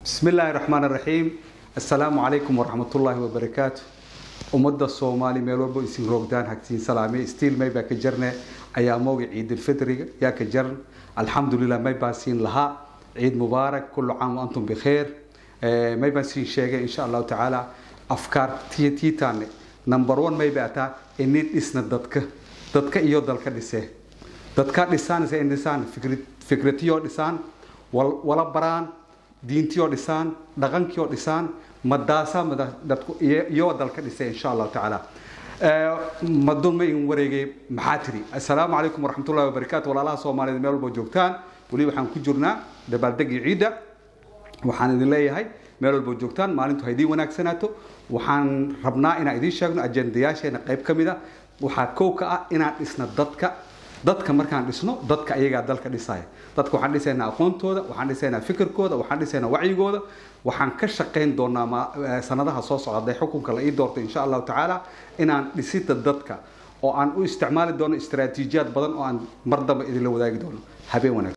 bismi illaahi raxmaan raxiim assalaamu calaykum waraxmatullaahi wabarakaatu ummadda soomaali meel walbo isin roogdaan hagtiin salaame stiil may baa ka jarne ayaa mooga ciidulfitriga yaa ka jaran alxamdulilah may baa siin lahaa ciid mubaarak kullu caam wa antum bikheer may baan siin sheegay insha allahu tacaala afkaar tiitaane number one may baa taa inin dhisna dadka dadka iyo dalka dhisee dadka dhisaan se dhisaan fikratiyoo dhisaan wala baraan diintiyoo dhisaan dhaqankiioo dhisaan madaasaa dadku iyo dalka dhisay insha allahu tacaala madun ma in wareegay maxaa tiri assalaamu calaykum waraxmatullahi wabarakaatu walaalaha soomaaliyeed meel walbo joogtaan weli waxaan ku jirnaa dabaaldegii ciidda waxaan idin leeyahay meel walbo joogtaan maalintu ha idiin wanaagsanaato waxaan rabnaa inaan idiin sheegno ajendayaasheena qayb ka mid a waxaa kow ka ah inaan dhisna dadka dadka markaan dhisno dadka ayagaa dalka dhisaya dadka waxaan dhisaynaa aqoontooda waxaan dhisaynaa fikirkooda waxaan dhisaynaa wacyigooda waxaan ka shaqayn doonaa sanadaha soo socda hadday xukunka la ii doorto insha allahu tacaala inaan dhisida dadka oo aan u isticmaali doono istaraatiijiyaad badan oo aan mar damba idinla wadaagi doono habeen wanaagsan